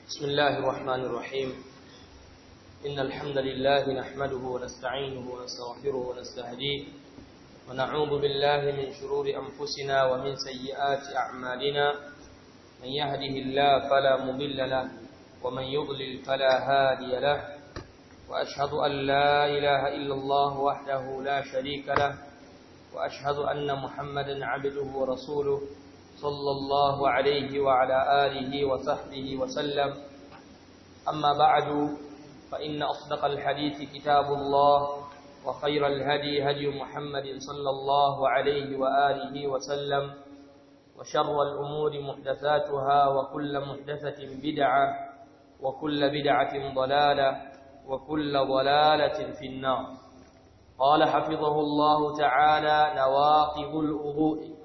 بسم الله الرحمن الرحيم إن الحمد لله نحمده ونستعينه ونستغفره ونستهديه ونعوذ بالله من شرور أنفسنا ومن سيئات أعمالنا من يهده الله فلا مضل له ومن يضلل فلا هادي له وأشهد أن لا إله إلا الله وحده لا شريك له وأشهد أن محمدا عبده ورسوله صلى الله عليه وعلى آله وصحبه وسلم أما بعد فإن أصدق الحديث كتاب الله وخير الهدي هدي محمد صلى الله عليه وآله وسلم وشر الأمور محدثاتها وكل محدثة بدعة وكل بدعة ضلالة وكل ضلالة في النار قال حفظه الله تعالى نواقض الوضوء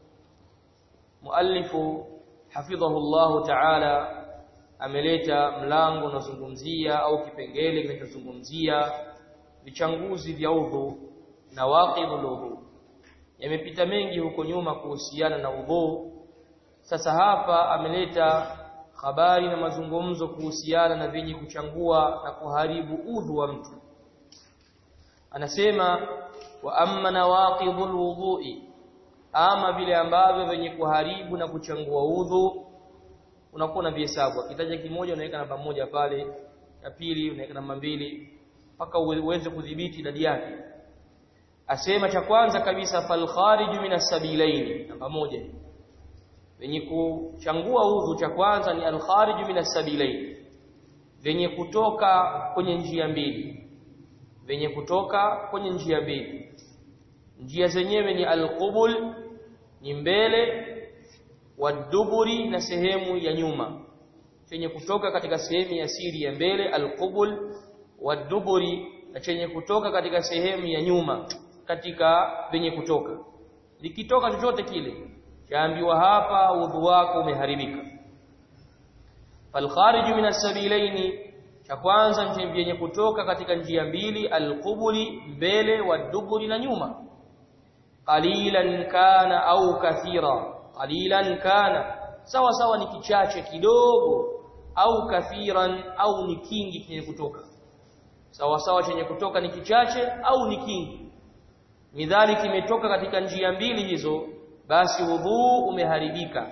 مؤلف حفظه الله تعالى ameleta mlango unazungumzia au kipengele kinachozungumzia vichanguzi vya udhu na waqidul udhu yamepita mengi huko nyuma kuhusiana na udhu sasa hapa ameleta habari na mazungumzo kuhusiana na vyenye kuchangua na kuharibu udhu wa mtu anasema wa amma nawaqidul wudhu'i ama vile ambavyo vyenye kuharibu na kuchangua udhu unakuwa na vihesabu akitaja kimoja unaweka namba moja pale ya pili unaweka namba mbili mpaka uweze kudhibiti idadi yake asema cha kwanza kabisa fal khariju min as-sabilaini namba moja venye kuchangua udhu cha kwanza ni al khariju min as-sabilaini venye kutoka kwenye njia mbili venye kutoka kwenye njia mbili njia zenyewe ni al-qubul ni mbele waduburi na sehemu ya nyuma chenye kutoka katika sehemu ya siri ya mbele alqubul waduburi na chenye kutoka katika sehemu ya nyuma katika venye kutoka likitoka chochote kile chaambiwa hapa udhu wako umeharibika falkhariju min as-sabilaini cha kwanza vyenye kutoka katika njia mbili alqubuli mbele waduburi na nyuma qalilan kana au kathira qalilan kana sawa sawa ni kichache kidogo au kathiran au ni kingi chenye kutoka sawa sawa chenye kutoka ni kichache au ni kingi midhali kimetoka katika njia mbili hizo basi wudhu umeharibika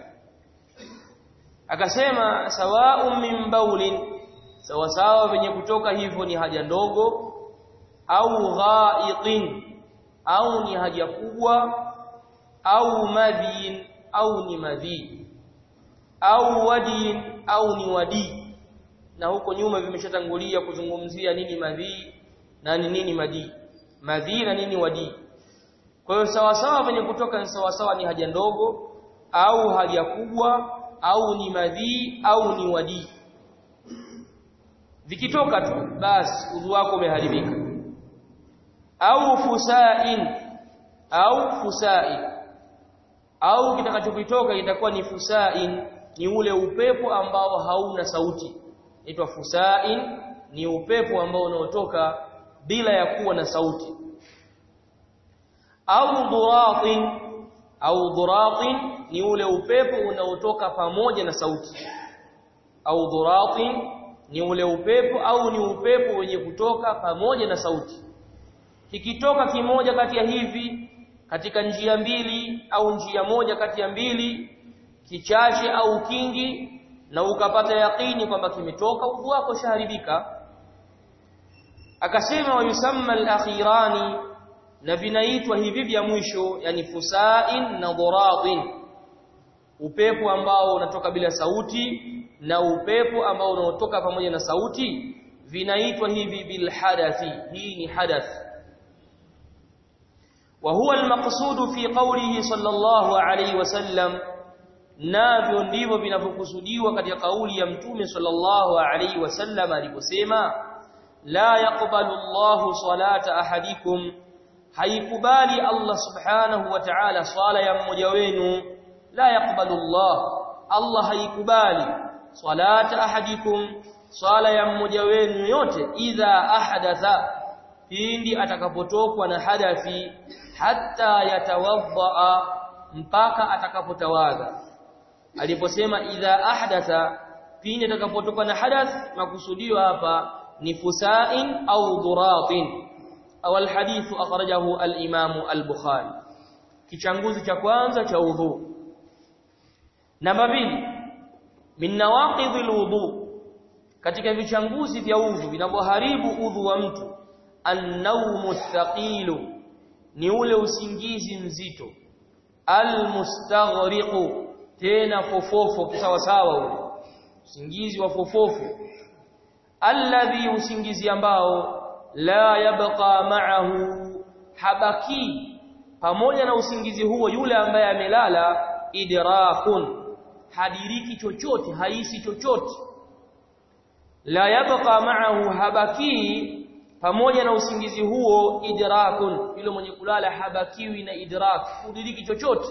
akasema sawa'un min baulin sawa sawa venye kutoka hivyo ni haja ndogo au ghaiqin au ni haja kubwa au madhin au ni madhi au wadi au ni wadi na huko nyuma vimeshatangulia kuzungumzia nini madhi na ni nini madi madhi na nini wadi kwa hiyo sawa sawa venye kutoka ni sawa sawa ni haja ndogo au haja kubwa au ni madhi au ni wadi vikitoka tu basi udhu wako umeharibika au fusain au fusain au kitakachokitoka itakuwa ni fusain ni ule upepo ambao hauna sauti inaitwa fusain ni upepo ambao unaotoka bila ya kuwa na sauti au dhuratin au dhuratin ni ule upepo unaotoka pamoja na sauti au dhuratin ni ule upepo au ni upepo wenye kutoka pamoja na sauti kikitoka kimoja kati ya hivi katika njia mbili au njia moja kati ya mbili kichache au kingi na ukapata yaqini kwamba kimetoka udhu wako shaharibika akasema wayusamma al-akhirani na vinaitwa hivi vya mwisho yani fusain na dhuratin upepo ambao unatoka bila sauti na upepo ambao unaotoka pamoja na sauti vinaitwa hivi bil hadathi hii ni hadath وهو المقصود في قوله صلى الله عليه وسلم navyo ndivyo vinavyokusudiwa katika kauli ya mtume sallallahu alaihi wasallam aliposema la yaqbalu Allahu salata ahadikum haikubali Allah subhanahu wa ta'ala swala ya mmoja wenu la yaqbalu Allah Allah haikubali salata ahadikum swala ya mmoja wenu yote idha ahadatha pindi atakapotokwa na hadathi hatta yatawadda mpaka atakapotawadha aliposema idha ahdatha pindi atakapotoka na hadath makusudio hapa ni fusain au duratin au alhadithu akhrajahu al-Imam al-Bukhari kichanguzi cha kwanza cha udhu namba mbili min nawaqidhil wudu katika vichanguzi vya udhu vinavyoharibu udhu wa mtu an-nawmu thaqilu ni ule usingizi mzito al-mustaghriqu tena fofofo kisawasawa ule usingizi wa fofofo alladhi usingizi ambao la yabqa ma'ahu habaki pamoja na usingizi huo yule ambaye amelala idrakun hadiriki chochote haisi chochote la yabqa ma'ahu habaki pamoja na usingizi huo idrakun yule mwenye kulala habakiwi na idrak kudiriki chochote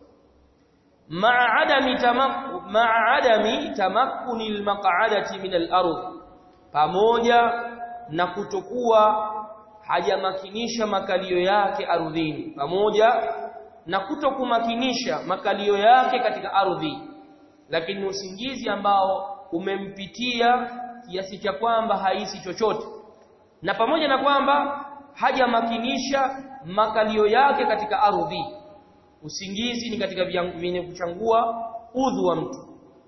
ma'a adami tamakku ma'a adami tamakkuni almaq'adati min al-ardh pamoja na kutokuwa hajamakinisha makalio yake ardhini pamoja na kutokumakinisha makalio yake katika ardhi lakini usingizi ambao umempitia kiasi cha kwamba haisi chochote na pamoja na kwamba hajamakinisha makalio yake katika ardhi usingizi ni katika vyenye kuchangua udhu wa mtu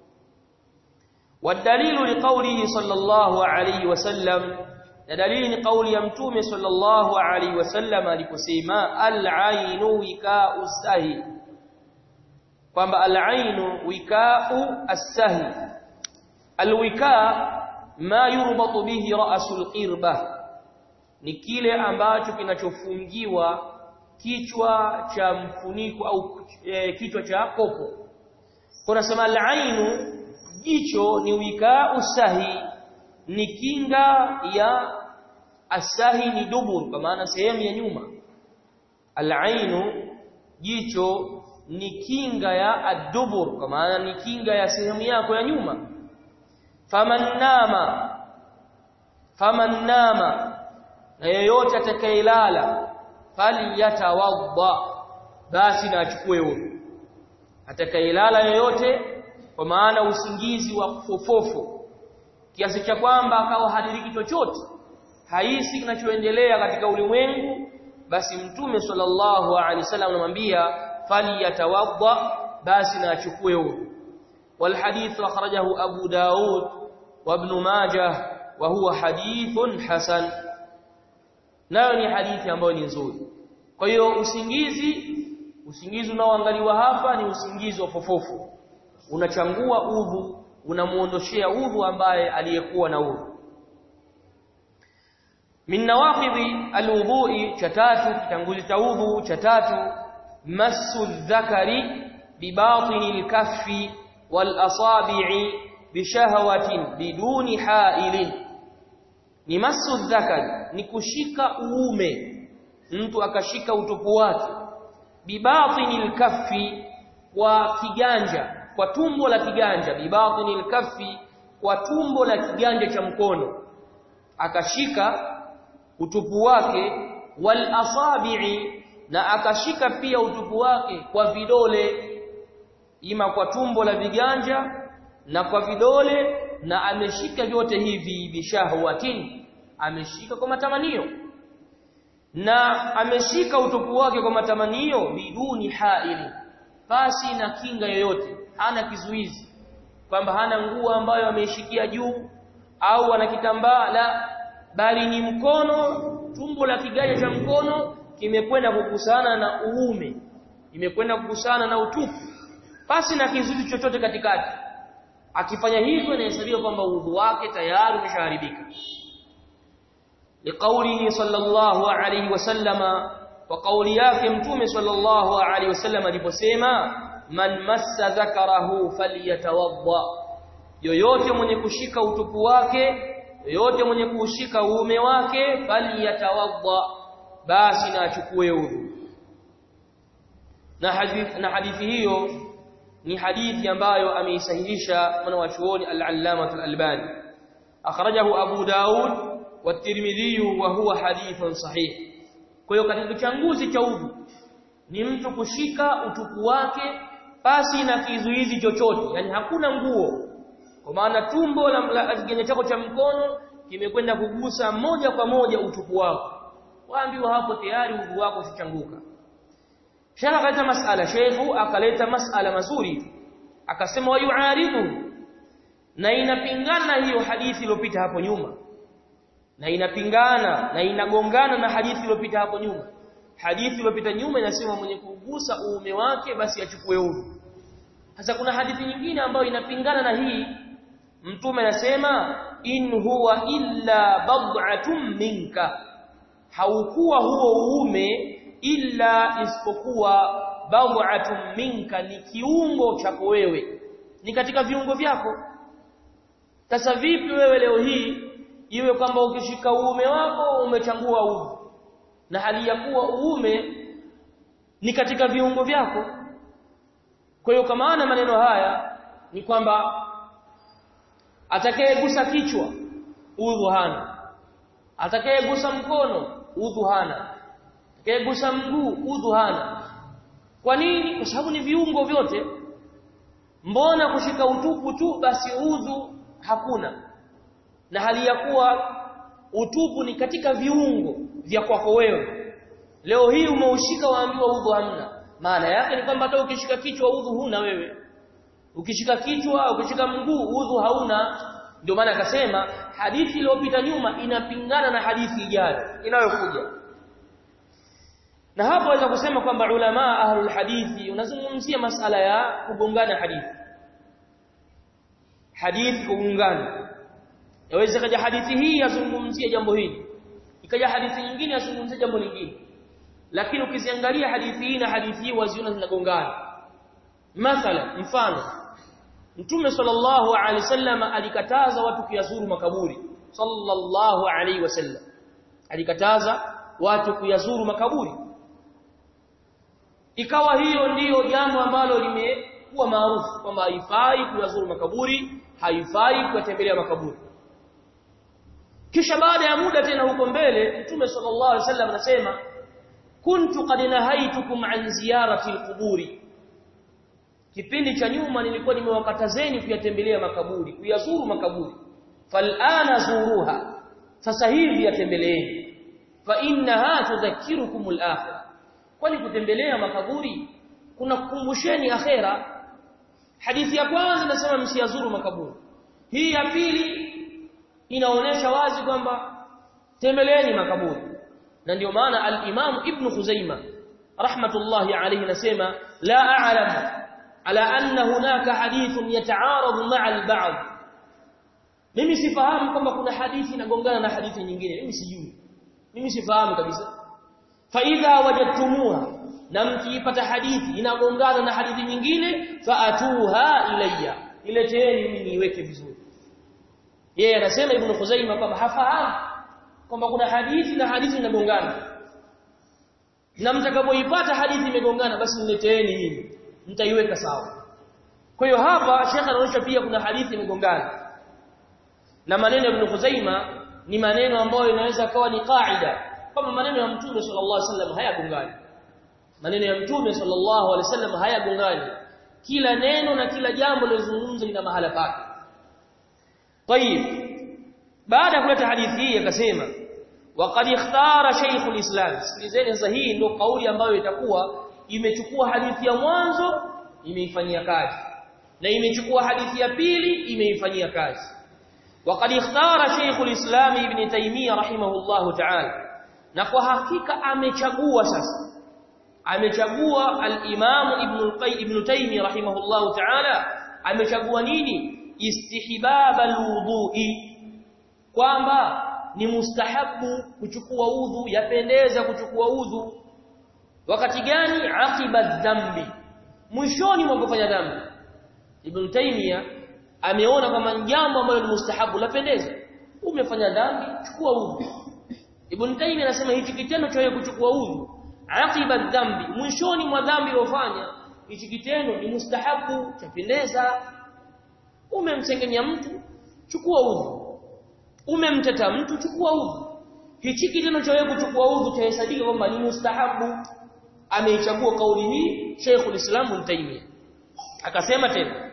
والدليل لقوله صلى الله عليه وسلم دليل قول يمتوم صلى الله عليه وسلم aliposema al-ainu wika'u sahi kwamba al-ainu wika'u as-sahi al-wika' ma yurbatu bihi ra'sul qirba ni kile ambacho kinachofungiwa kichwa cha mfuniko au e, kichwa cha kopo kuna sema al-ainu jicho ni wika usahi ni kinga ya asahi ni dubur kwa maana sehemu ya nyuma alainu jicho ni kinga ya adubur kwa maana ni kinga ya sehemu yako ya nyuma faman nama faman nama na yeyote atakayelala falyatawadda basi na achukue huyo atakayelala yeyote kwa maana usingizi wa fofofo kiasi cha kwamba akawa hadiriki chochote haisi kinachoendelea katika ulimwengu basi mtume sallallahu alaihi wasallam anamwambia faliyatawadda basi na achukue huo والحديث أخرجه أبو داود وابن ماجه وهو حديث حسن nayo ni hadithi ambayo ni nzuri kwa hiyo usingizi usingizi unaoangaliwa hapa ni usingizi wa fofofu unachangua udhu unamuondoshea udhu ambaye aliyekuwa na udhu min nawaqidhi alwudhu'i cha tatu kitanguzi cha udhu cha tatu massu dhakari bibatini alkaffi wal asabi'i bishahwatin biduni ha'ilin ni massu dhakari ni kushika uume mtu akashika utupu wake bibatini alkaffi kwa kiganja kwa tumbo la kiganja bibatini alkaffi kwa tumbo la kiganja cha mkono akashika utupu wake wal asabi'i na akashika pia utupu wake kwa vidole ima kwa tumbo la viganja na kwa vidole na ameshika vyote hivi bishahwatin ameshika kwa matamanio na ameshika utupu wake kwa matamanio biduni haili basi na kinga yoyote hana kizuizi kwamba hana nguo ambayo ameishikia juu au ana kitambaa la bali ni mkono tumbo la kiganja cha mkono kimekwenda kukusana na uume imekwenda kukusana na utupu basi na kizuizi chochote katikati akifanya hivyo inahesabiwa kwamba udhu wake tayari umeshaharibika liqaulihi sallallahu alayhi wasallama wa kauli yake mtume sallallahu alayhi wasallam aliposema man massa dhakarahu falyatawadda yoyote mwenye kushika utupu wake yoyote mwenye kushika uume wake falyatawadda basi na achukue udhu na hadithi na hadithi hiyo ni hadithi ambayo ameisahihisha mwana wa chuoni al-Allama al-Albani akhrajahu Abu Daud wa Tirmidhi wa huwa hadithun sahih kwa hiyo katika uchanguzi cha udhu ni mtu kushika utupu wake pasi na kizuizi chochote yani hakuna nguo kwa maana tumbo la kiganja chako cha mkono kimekwenda kugusa moja kwa moja utupu wako waambiwa hapo tayari udhu wako usichanguka Sheikh akaleta masala Sheikh akaleta masala mazuri akasema wayuaridu na inapingana na hiyo hadithi iliyopita hapo nyuma na inapingana na inagongana na hadithi iliyopita hapo nyuma hadithi iliyopita nyuma inasema mwenye kugusa uume wake basi achukue udhu sasa kuna hadithi nyingine ambayo inapingana na hii mtume anasema in huwa illa bad'atun minka haukuwa huo uume illa isipokuwa bad'atun minka ni kiungo chako wewe ni katika viungo vyako sasa vipi wewe leo hii iwe kwamba ukishika uume wako umechangua udhu na hali ya kuwa uume ni katika viungo vyako kwa hiyo kama ana maneno haya ni kwamba atakayegusa kichwa udhu hana atakayegusa mkono udhu hana atakayegusa mguu udhu hana kwa nini kwa sababu ni viungo vyote mbona kushika utupu tu basi udhu hakuna na hali ya kuwa utupu ni katika viungo vya kwako wewe leo hii umeushika waambiwa udhu hamna maana yake ni kwamba hata ukishika kichwa udhu huna wewe ukishika kichwa ukishika mguu udhu hauna ndio maana akasema hadithi iliyopita nyuma inapingana na hadithi ijayo inayokuja na hapo waweza kusema kwamba ulama ahlul hadithi unazungumzia masala ya kugongana hadithi hadithi kugongana yaweza kaja hadithi hii yazungumzia jambo hili ikaja hadithi nyingine yazungumzia jambo lingine lakini ukiziangalia hadithi hii na hadithi hii waziona zinagongana mathala mfano Mtume sallallahu alaihi wasallam alikataza watu kuyazuru makaburi sallallahu alaihi wasallam alikataza watu kuyazuru makaburi ikawa hiyo ndiyo jambo ambalo limekuwa maarufu kwamba haifai kuyazuru makaburi haifai kuyatembelea makaburi kisha baada ya muda tena huko mbele Mtume sallallahu alaihi wasallam anasema kuntu qad nahaitukum an ziyarati alquburi kipindi cha nyuma nilikuwa nimewakatazeni kuyatembelea makaburi kuyazuru makaburi falana zuruha sasa hivi yatembeleeni fa innaha tudhakkirukum al-akhirah kwani kutembelea makaburi kuna kukumbusheni akhera hadithi ya kwanza inasema msiyazuru makaburi hii ya pili inaonesha wazi kwamba tembeleeni makaburi na ndio maana al-Imam Ibn Khuzaima rahmatullahi alayhi nasema la a'lamu ala anna hunaka hadithun yata'aradu ma'a al-ba'd mimi sifahamu kwamba kuna hadithi inagongana na hadithi nyingine mimi sijui mimi sifahamu kabisa fa idha wajadtumuha na mkiipata hadithi inagongana na hadithi nyingine faatuha ilayya ileteeni mimi niiweke vizuri yeye anasema ibn Khuzaimah kwamba hafahamu kwamba kuna hadithi na hadithi inagongana na mtakapoipata hadithi imegongana basi nileteeni mimi nitaiweka sawa kwa hiyo hapa Sheikh anaonyesha pia kuna hadithi imegongana na maneno ya Ibn Khuzaima ni maneno ambayo inaweza kawa ni kaida kama maneno ya Mtume sallallahu alaihi wasallam hayagongani maneno ya Mtume sallallahu alaihi wasallam hayagongani kila neno na kila jambo lilozungumzwa lina mahala pake طيب baada ya kuleta hadithi hii akasema waqad ikhtara Sheikh al-Islam sikilizeni sasa hii ndio kauli ambayo itakuwa imechukua hadithi ya mwanzo imeifanyia kazi na imechukua hadithi ya pili imeifanyia kazi waqad ikhtara Sheikh al-Islam Ibn Taymiyyah rahimahullah ta'ala na kwa hakika amechagua sasa amechagua al-Imam Ibn al-Qayyim Ibn Taymiyyah rahimahullah ta'ala amechagua nini istihbab al-wudu'i kwamba ni mustahabu kuchukua udhu yapendeza kuchukua udhu wakati gani aqiba dhambi mwishoni mwa kufanya dhambi Ibn Taymiyyah ameona kama jambo ambalo ni mustahabu lapendeza umefanya dhambi chukua udhu Ibn Taymiyyah anasema hichi kitendo cha kuchukua udhu aqiba dhambi mwishoni mwa dhambi uliyofanya hichi kitendo ni mustahabu chapendeza umemsengenya mtu chukua udhu umemteta mtu chukua udhu hichi kitendo cha wewe kuchukua udhu chahesabika kwamba ni mustahabu ameichagua kauli hii Sheikhul Islam Ibn Taymiyyah akasema tena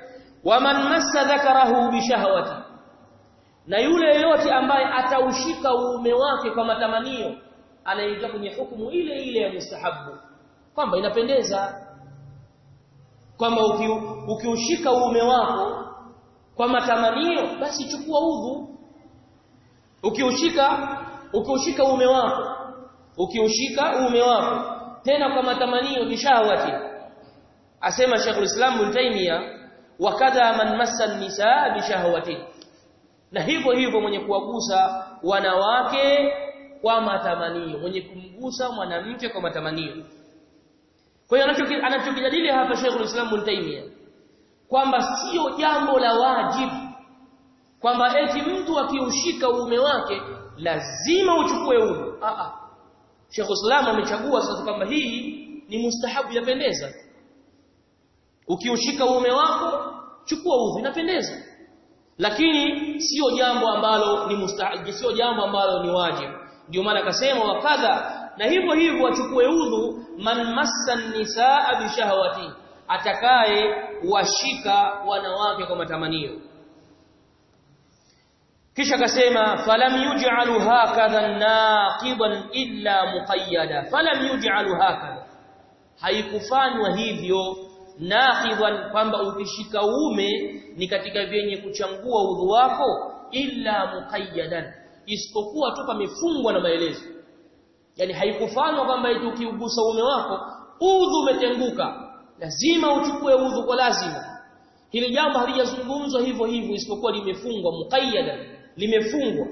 waman massa dhakarahu bishahawati na yule yote ambaye ataushika uume wake kwa matamanio anaingia kwenye hukumu ile ile ya mustahabu kwamba inapendeza kwamba ukiushika uume wako kwa matamanio basi chukua udhu ukiushika ukiushika uume wako ukiushika uume wako tena kwa matamanio bishahawati asema Sheikh Islam Ibn Taymiyyah wakadha man massa nisaa bishahawati na hivyo hivyo mwenye kuwagusa wanawake kwa matamanio mwenye kumgusa mwanamke kwa matamanio kwa hiyo anachokijadili hapa Sheikh Islam Ibn Taymiyyah kwamba sio jambo la wajibu kwamba eti mtu akiushika uume wake lazima uchukue udhu a a Sheikh Islam amechagua sasa kwamba hii ni mustahabu yapendeza ukiushika uume wako chukua udhu inapendeza lakini sio jambo ambalo ni mustahabu sio jambo ambalo ni wajibu ndio maana akasema wakadha na hivyo hivyo achukue udhu man massa nisaa bishahawati atakaye washika wanawake kwa matamanio kisha akasema falam yuj'alu hakadha naqiban illa muqayyada falam yuj'alu hakadha haikufanywa hivyo naqiban kwamba ukishika ume ni katika vyenye kuchangua udhu wako illa muqayyadan isipokuwa tu pamefungwa na maelezo yani haikufanywa kwamba eti ukiugusa ume wako udhu umetenguka lazima uchukue udhu kwa lazima hili jambo halijazungumzwa hivyo hivyo isipokuwa limefungwa muqayyadan limefungwa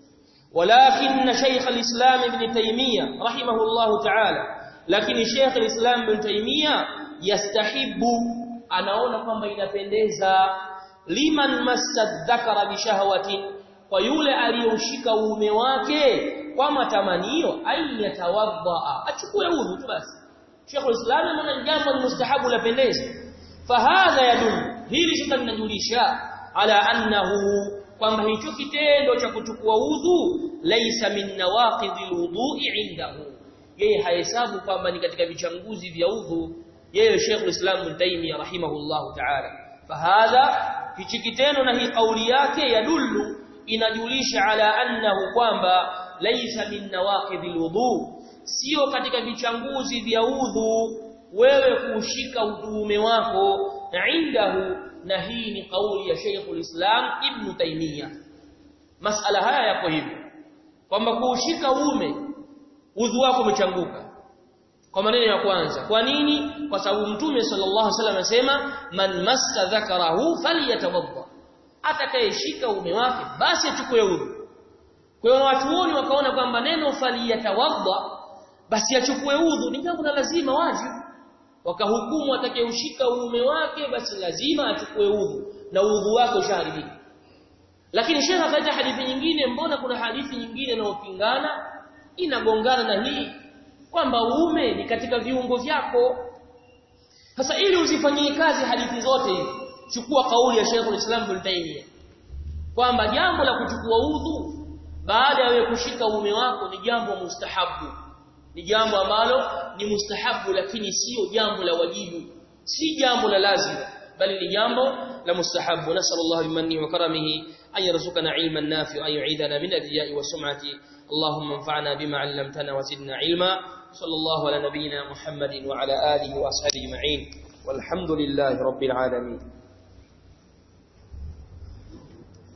walakin shaykh al-islam ibn taymiyyah rahimahullah ta'ala lakini shaykh al-islam ibn taymiyyah yastahibu anaona kwamba inapendeza liman masadhakara bishahwatin kwa yule aliyeushika uume wake kwa matamanio ayatawadda achukue udhu tu basi Sheikh al-Islam anaona jambo ni mustahabu lapendeza fahadha yadul hili sasa linajulisha ala annahu kwamba hicho kitendo cha kuchukua udhu laisa min nawaqidhil wudu'i indahu yeye hahesabu kwamba ni katika vichanguzi vya udhu yeye Sheikh al-Islam Ibn Taymiyyah rahimahullahu ta'ala fahadha hichi kitendo na hii kauli yake yadullu inajulisha ala annahu kwamba laisa min nawaqidhil wudu sio katika vichanguzi vya udhu wewe kuushika udhuume wako indahu na hii ni kauli ya Sheikh al-Islam Ibn Taymiyyah masala haya yako hivyo kwamba kuushika uume udhu wako umechanguka kwa maneno ya kwanza kwa nini kwa sababu mtume sallallahu alaihi wasallam anasema man massa dhakarahu falyatawadda atakayeshika uume wake basi achukue udhu kwa hiyo watuoni wakaona kwamba neno falyatawadda basi achukue udhu ni jambo la lazima wajibu wakahukumu atakayeushika uume wake basi lazima achukue udhu na udhu wake ushaharibika lakini Sheikh akaja hadithi nyingine mbona kuna hadithi nyingine inayopingana inagongana na hii kwamba uume ni katika viungo vyako sasa ili uzifanyie kazi hadithi zote hizi chukua kauli ya Sheikh al-Islam Ibn Taymiyyah kwamba jambo la kuchukua udhu baada ya wewe kushika uume wako ni jambo mustahabu ni jambo ambalo ni mustahabu lakini sio jambo la wajibu si jambo la lazima bali ni jambo la mustahabu nasallallahu bimanni wa karamihi an yarzuqana ilman nafi'an yu'idana min al-riya'i wa sum'ati اللهم انفعنا بما علمتنا وزدنا علما صلى الله على نبينا محمد وعلى آله وأصحابه أجمعين والحمد لله رب العالمين